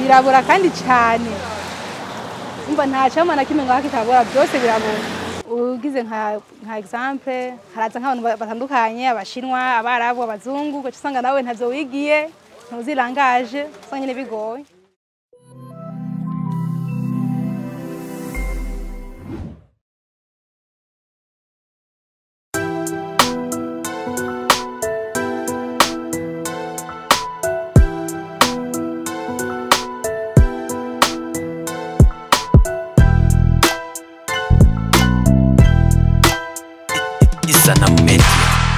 birabura kandi cyane umva nta cyama na kimwe ngaho kitabura byose birabura ugize nka nka example haraza nk'abantu ba- batandukanye abashinwa abarabu abazungu ugaca usanga nawe ntavyo wigiye ntuzirangaje usanga nyine bigoye Isanamu Media.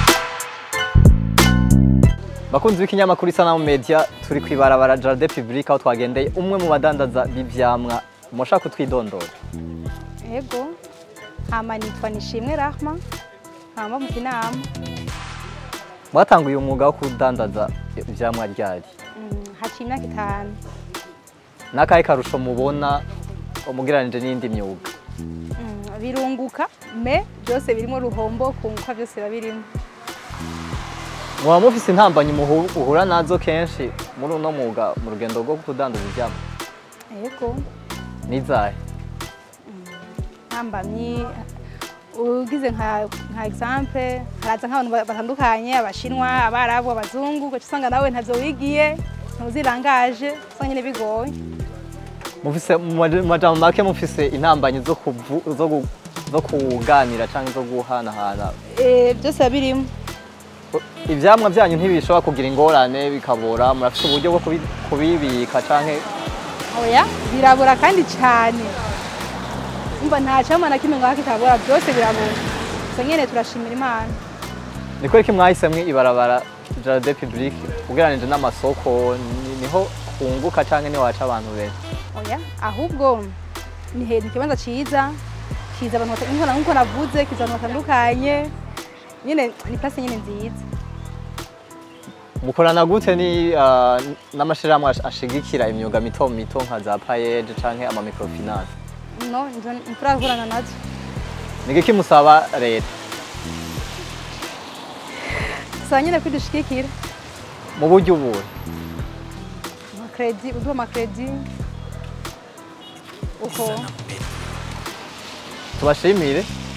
bakunzi b'ikinyamakuru isanamu media turi ku ibarabara Jardin Public aho twagendeye umwe mu badandaza b'ivyamwa mushaka kutwidondora ego hama nitwa nishimwe rahma hama mu kinama mwatanguye umwuga wo kudandaza ivyamwa ryari Mm, haciye imyaka itanu n'akahe karusho mubona umugereranije n'iyindi myuga Mm, birunguka me byose birimo ruhombo kunguka byose biba birimo muba mufise intambanyi muhu- uhura nazo kenshi muri uno mwuga mu rugendo rwo kudandaza ivyamwa ego nizahe ntambamyi ugize nka nka example haraza nk'abantu ba- batandukanye abashinwa abarabu abazungu ugaca usanga nawe ntavyo wigiye ntuzirangaje usanga nyine bigoye mufise mu maja- mu majambo make mufise intambanyi zo kuvu- zo gu- zo kuganira canke zo guhanahana Eh, byose biba birimo ivyamwa vyanyu ntibishobora kugira ingorane bikabora murafise uburyo bwo kubi- kubibika canke oya birabura kandi cyane umva nta cyama na kimwe ngaho kitabura byose birabura gusa nyine turashimira imana ni kubera ko mwahisemwo ibarabara Jardin Public ugereranije n'amasoko ni- niho hunguka canke niho haca abantu benshi oya ahubwo ni he- ni ikibanza cyiza kiza abantu bata- nk'uko na- nk'uko navuze kiza abantu batandukanye nyine ni place nyine nziza mukorana gute ni ah, n'amashirahamwe ash- ashigikira imyuga mito mito nka za payeje canke ama microfinance no nzo ntiturakorana nazo ni giki musaba leta gusa nyine kwidushigikira mu buryo ubuhe amakredi uduha amakredi uko tubashimire